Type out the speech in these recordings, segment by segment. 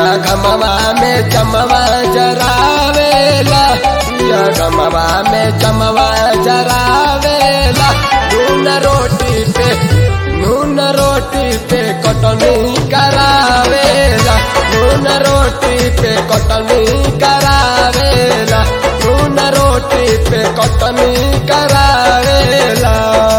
गमवा में चमवा जरावेला पिया गमवा में चमवा जरावेला नून रोटी पे नून रोटी पे कटनी करावेला नून रोटी पे कटनी करावेला नून रोटी पे कटनी करावेला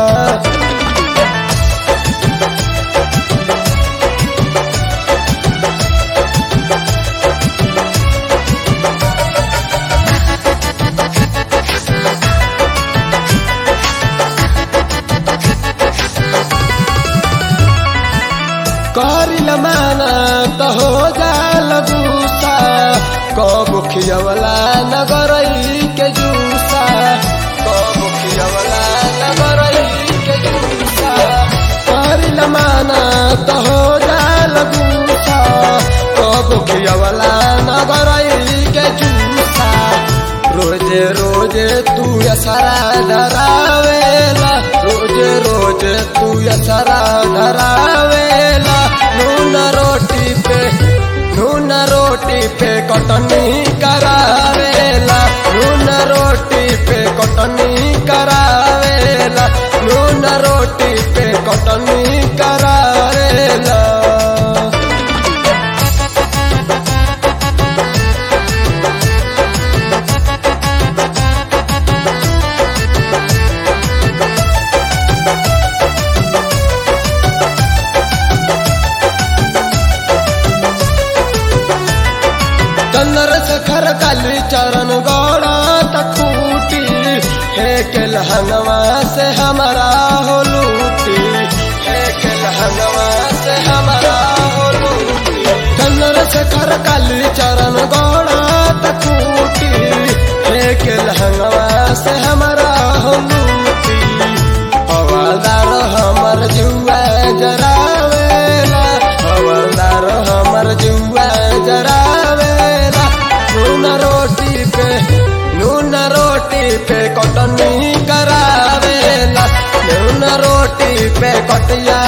करिल माना त हो जाल गुस्सा कबु खियवला नगरई के जूसा कबु खियवला नगरई के जूसा करिल माना त हो जाल गुस्सा कबु खियवला नगरई के जूसा रोजे रोजे तू असरा धरावेला रोजे रोजे तू असरा धरावेला नून रोटी पे नून रोटी पे कटनी करावेला नून रोटी पे कटनी करावेला नून रोटी पे कटनी करावेला चंदर सखर काली चरण गौड़ा तकूटी हे के लहंगवा से हमारा हो लूटी हे के लहंगवा से हमारा हो लूटी चंदर सखर काली चरण गौड़ा तकूटी हे के लहंगवा से हमारा हो लूटी हवादार हमर जुआ जरावेला हवादार हमर जुआ जरावेला नून रोटी पे नून रोटी पे कटनी करावेला नून रोटी पे कटिया